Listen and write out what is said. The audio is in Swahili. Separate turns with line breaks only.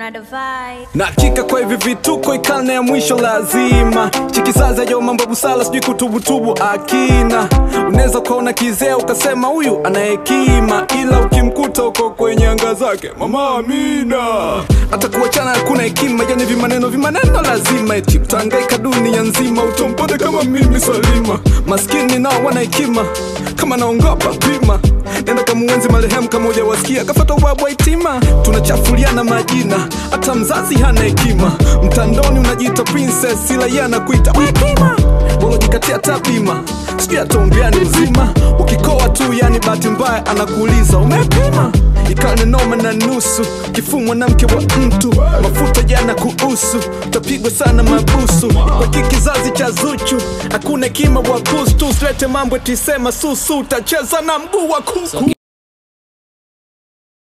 Another vibe.
na hakika kwa hivi vituko ikarne ya mwisho lazima chikizazi ajo mambo busala sijui kutubutubu akina unaweza ukaona kizee ukasema huyu ana hekima ila ukimkuta uko kwenye anga zake mama amina hata kuachana hakuna hekima yani vimaneno vimaneno lazima eti utahangaika dunia nzima utompata kama mimi salima maskini nao wana hekima kama naongopa pima nenda kamuenzi marehemu kama ujawasikia kafata ubwabwa itima tunachafuliana majina hata mzazi hana hekima mtandoni unajiita princess ila yeye anakuita wekima walojikatia tabima sijui ataombeani uzima ukikoa tu yani bahati mbaya anakuuliza umepima ikane noma na nusu kifuu mwanamke wa mtu mafuta jana kuhusu utapigwa sana mabusu kwa hiki kizazi cha zuchu hakuna hekima wa pustu silete mambo tisema susu utacheza na mguu wa kuku